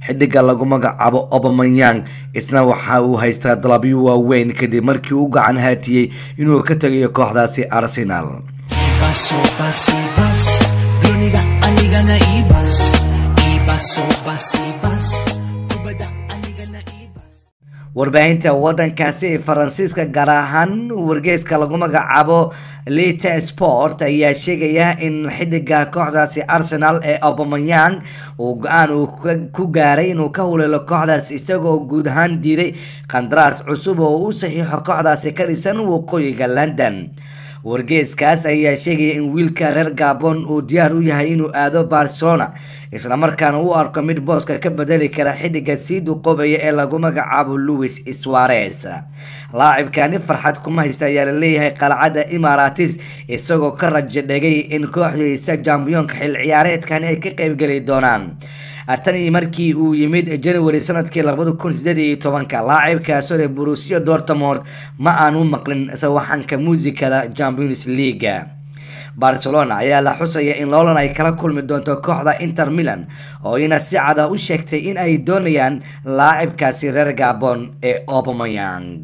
xidiga lagu magacaabo obamanyang isna waxa uu haystaa dalabyo waaweyn kadib markii uu gacan haatiyey inuu ka tegayo kooxdaasi arsenal Ibas sopas ibas Duniga aniga na ibas Ibas sopas ibas Kubada aniga na ibas warbaahinta wadankaasi ee faransiiska gaar ahaan wargeyska lagu magacaabo lita sport ayaa sheegaya in xidiga kooxdaasi arsenal ee obamanyang uu go-aan uu ku gaaray inuu ka huleelo kooxdaas isagoo guud ahaan diiday qandaraas cusub oo u saxiixo kooxdaasi ka dhisan waqooyiga london wargeyskaas ayaa sheegaya in wiilka reer gabon uu diyaar u yahay inuu aado barcelona islamarkaana u arko mid booska ka bedeli kara xidiga sii duqoobaya ee lagu magacaabo louis suarez laacibkani farxad kuma haysta ayaa laleeyahay qalcadda imaratis isagoo ka rajo dhegay in kooxdiisa jambiyoonka xil ciyaareedkani ay ka qeybgeli doonaan tanii markii uu yimid january sanadkii labada kun sideed iyo tobanka laacibkaasoo leh borussia dortmund ma aanu maqlin sawaxanka muusikada champions league barcelona ayaa la xusaya in loolan ay kala kulmi doonto kooxda inter milan oo ina si cada u sheegtay in ay doonayaan laacibkaasi reer gabon ee obameyang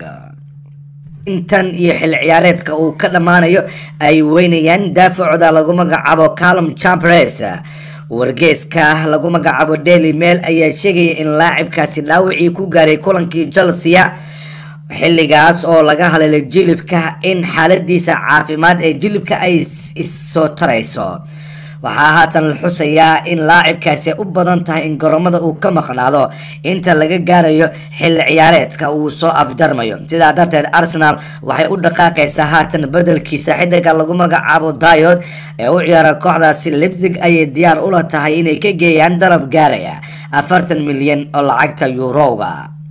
intan iyo xil ciyaareedka uu ka dhammaanayo ay weynayaan daafacooda lagu magacaabo calum champres wargeeska lagu magacaabo daily mail ayaa sheegaya in laacibkaasi dhaawacii ku gaaray kulankii chelsea xilligaas oo laga haleelay jilibka in xaaladiisa caafimaad ee jilibka ay issoo tarayso waxaa haatan la xusayaa in laacibkaasi u badan tahay in goromada uu ka maqnaado inta laga gaarayo xilli ciyaareedka uu soo afjarmayo sidaa darteed arsenal waxay u dhaqaaqaysaa haatan bedelkiisa xidiga lagu magacaabo dayod ee u ciyaara kooxdaasi lebzig ayay diyaar ula tahay inay ka geeyaan dalab gaaraya afartan milyan oo lacagta yuurowga